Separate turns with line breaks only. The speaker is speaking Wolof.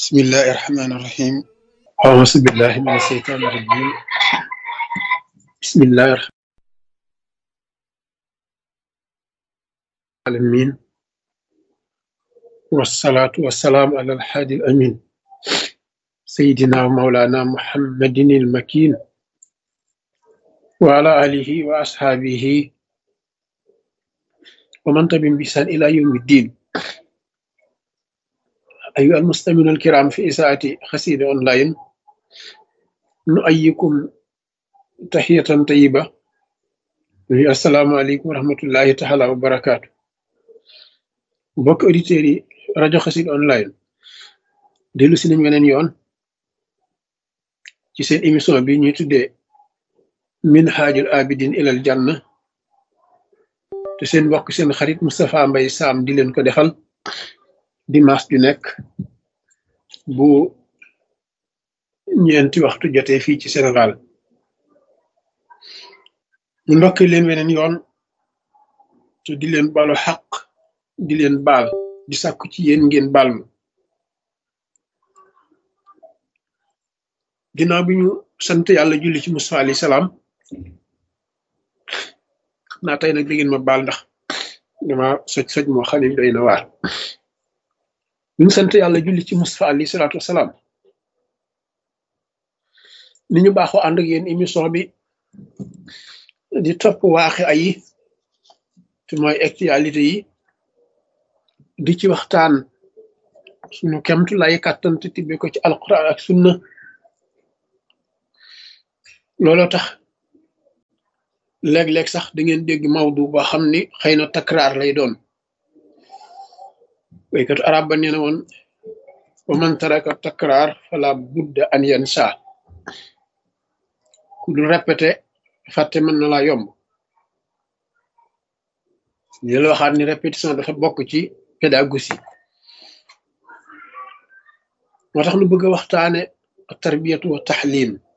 بسم الله الرحمن الرحيم أعوذ بالله من الشيطان الرجيم بسم الله الرحمن العالمين والصلاة والسلام على الحادي الأمين سيدنا ومولانا محمد المكين وعلى آله وأصحابه ومن تبعهم بإحسان إلى يوم الدين أيها المستمعون الكرام في إذاعة خسيد أونلاين نؤيكم تحية طيبة السلام عليكم ورحمة الله تعالى وبركاته mbokk auditeurs yi rajo xasid online dellu si nañ weneen yoon ci seen émission bi ñuy tuddee minhajul abidin ilal janna te seen mbokk seen xarit Moustapha Mbaye Sam di leen ko defal dimanche ju nekk bu ñeenti waxtu jotee fii ci Sénégal ñu ndokki leen weneen yoon te di leen balu xaq di leen baal di sàkku ci yéen ngeen baal ma ginnaaw bi ñu sant yàlla julli ci Musaa alayhi salaam xam naa tey nag di ngeen ma baal ndax dama soj soj moo xam ne doy na waar bi ñu sant yàlla julli ci Musaa alayhi salaatu wasalaam ni ñu baaxoo ànd ak yéen émission bi di topp waaxe ayi te mooy actualité yi di ci waxtaan suñu kemtu lay kàttan te tibbe ko ci alquran ak sunna looloo tax léeg-léeg sax da ngeen dégg mawdu boo xam ni xëy na takraar lay doon waykatu arab ba nee na woon wa man taraka takraar fala budda an yansa ku dul répété fàtte mën na laa yomb ñu la waxaat ni répétition dafa bokk ci pédagogie moo tax nu bëgg a waxtaane tarbiyatu wa taxlim